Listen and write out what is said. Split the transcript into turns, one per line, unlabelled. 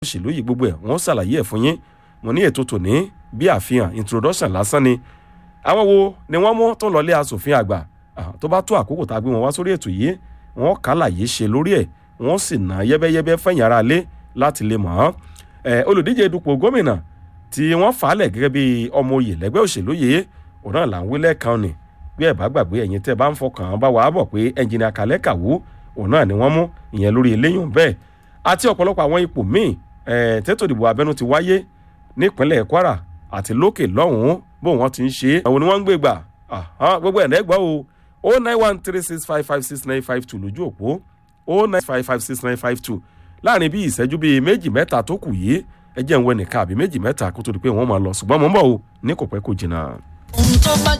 òṣèlú yìí gbogbo ẹ̀ wọ́n ṣàlàyé ẹ̀ fún yín mo ní ètò tòní bí àfihàn introduction lásán ni àwọn wo ni wọ́n mú tó lọlé asòfin àgbà tó bá tó àkókò tá a gbé wọn wá sórí ètò yìí wọ́n kàlàyé ṣe lórí ẹ̀ wọ́n sì ná yẹ́bẹ́yẹ́bẹ́ fẹ̀yìn ara lé láti lè mọ̀ ọ́n olùdíje dupò gómìnà tí wọ́n fà á lẹ̀ gẹ́gẹ́ bí ọmọ oyè lẹ́gbẹ́ òṣèlú yìí òun náà là ń wí lẹ́ẹ̀kan ni bí ẹ̀ bá gbàgbé ẹ̀yin tẹ́ bá ń fọkàn bá wàá bọ̀ pé ẹnjìnìà kàlẹ́ kàwú òun náà ni wọ́n mú ìyẹn lórí eléyìí bẹ́ẹ̀ àti ọ̀pọ̀lọpọ̀ àwọn ipò míì tètò ìdìbò abẹ́nú ti wáyé nípínlẹ̀ kwara àti lókè lọ́hùn-ún bó wọ́n ti ń ṣe é àwọn ni wọ́n ń gbé gbà gbogbo ẹ̀ lẹ́gbọ́ o o nine one three six five five six nine five two lójú òpó o nine five five six nine five two láàrin bí ìṣẹ́jú bíi méjì mẹ́ta tó kù yìí ẹ jẹ́ ń wẹ nìkan àbí méjì mẹ́ta kó tó di pé wọ́n máa lọ ṣùgbọ́n mo ń bọ̀ o ní kò pẹ́ kò jìnnà.
ohun tó bá